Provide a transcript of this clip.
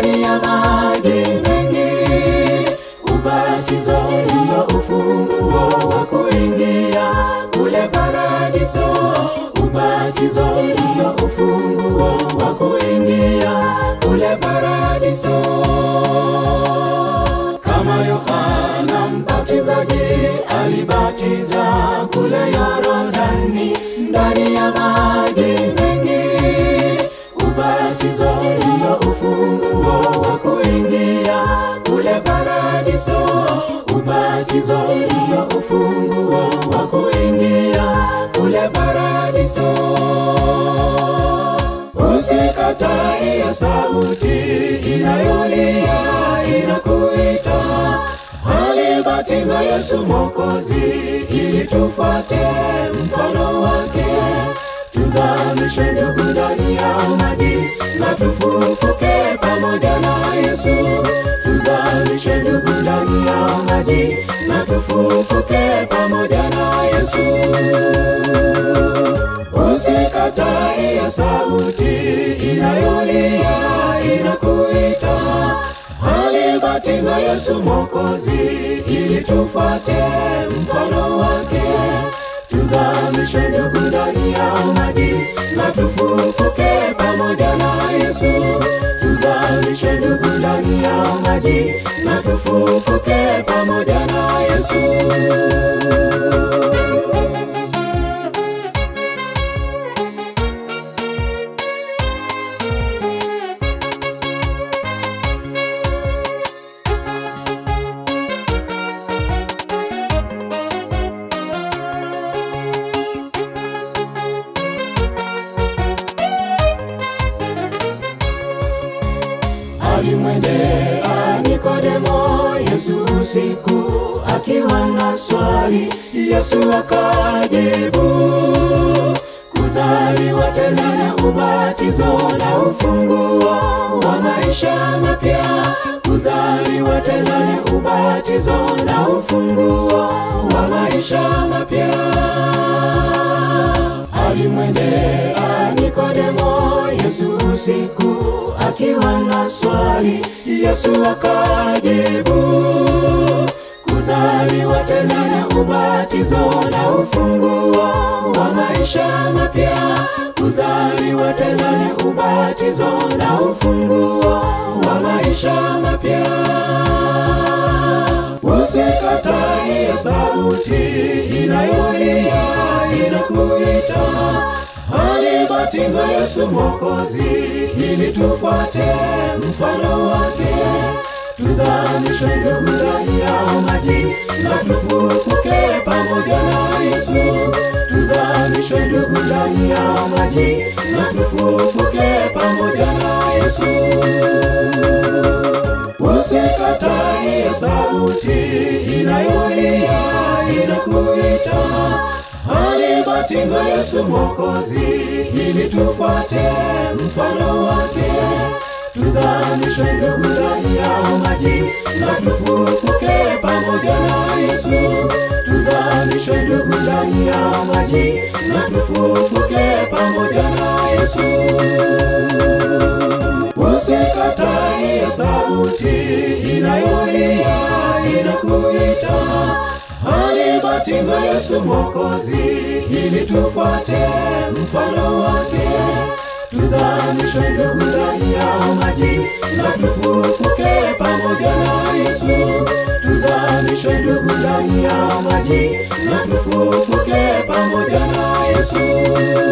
ndani ya maji mengi. Ubatizo ndio ufunguo wa kuingia kule paradiso. Ubatizo ndio ufunguo wa kuingia kule paradiso. Kama Yohana Mbatizaji alibatiza kule Yorodani ndani ya maji mengi. Ubatizo ndio ufunguo wa kuingia kule paradiso. Ubatizo ndio ufunguo wa kuingia kule paradiso. Usikatae hiyo sauti inayolia inakuita, alibatizwa Yesu Mwokozi ili tufuate mfano wake. Tuzamishwe ndugu ndani ya maji na tufufuke pamoja na Yesu. Tuzamishwe ndugu ndani ya maji na tufufuke pamoja na Yesu. Usikatae hiyo sauti inayolia inakuita, alibatizwa Yesu Mwokozi ili tufuate mfano wake. Tuzamishwe ndugu ndani ya maji na tufufuke pamoja na Yesu. Tuzamishwe ndugu ndani ya maji na tufufuke pamoja na Yesu. Alimwendea Nikodemo Yesu usiku akiwa na swali, Yesu akajibu, kuzaliwa tena na ubatizo na ufunguo wa maisha mapya. Kuzaliwa tena ni ubatizo na ufunguo wa maisha mapya. Alimwendea Nikodemo Yesu usiku akiwa na swali, Yesu akajibu, kuzaliwa tena na ubatizo na ufunguo wa maisha mapya. Kuzaliwa tena ni ubatizo na ufunguo wa maisha mapya. Usikatae hiyo sauti inayolia inakuita, alibatizwa Yesu Mwokozi ili tufuate mfano wake. Tuzamishwe ndugu ndani ya maji na tufufuke pamoja na Yesu. Tuzamishwe ndugu ndani ya maji na tufufuke pamoja na Yesu. Usikatae hiyo sauti inayolia inakuita, alibatizwa Yesu Mwokozi ili tufuate mfano wake. Tuzamishwe ndugu ndani ya maji na tufufuke pamoja na Yesu. Tuzamishwe ndugu ndani ya maji na tufufuke pamoja na Yesu. Usikatae hiyo sauti inayolia inakuita, alibatizwa Yesu Mwokozi ili tufuate mfano wake. Tuzamishwe ndugu ndani ya maji na tufufuke pamoja na Yesu. Tuzamishwe ndugu ndani ya maji na tufufuke pamoja na Yesu.